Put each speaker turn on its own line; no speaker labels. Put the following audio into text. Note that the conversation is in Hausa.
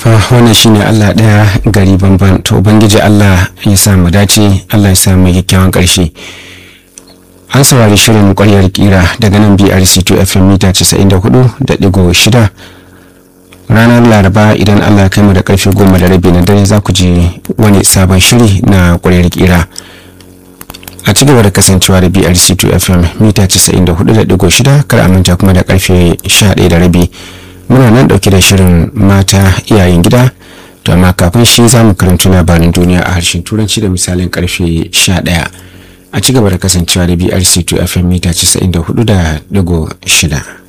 fa wannan shine Allah ɗaya gari banban to ubangiji Allah ya sa mu dace Allah ya sa mu kyakkyawan ƙarshe an saurari shirin ƙwaryar kira daga nan BRC2 FM mita 94.6 ranar laraba idan Allah ya kai mu da karfe goma da rabi na dare za ku je wani sabon shiri na ƙwaryar kira a ci gaba da kasancewa da BRC2 FM mita 94.6 kar a manta kuma da karfe 11 da rabi muna nan dauke da shirin mata iyayen gida to amma kafin shi za mu karanci labarin duniya a harshen turanci da misalin karfe 11 a ci gaba da kasancewa da brc2 fm mita 94.6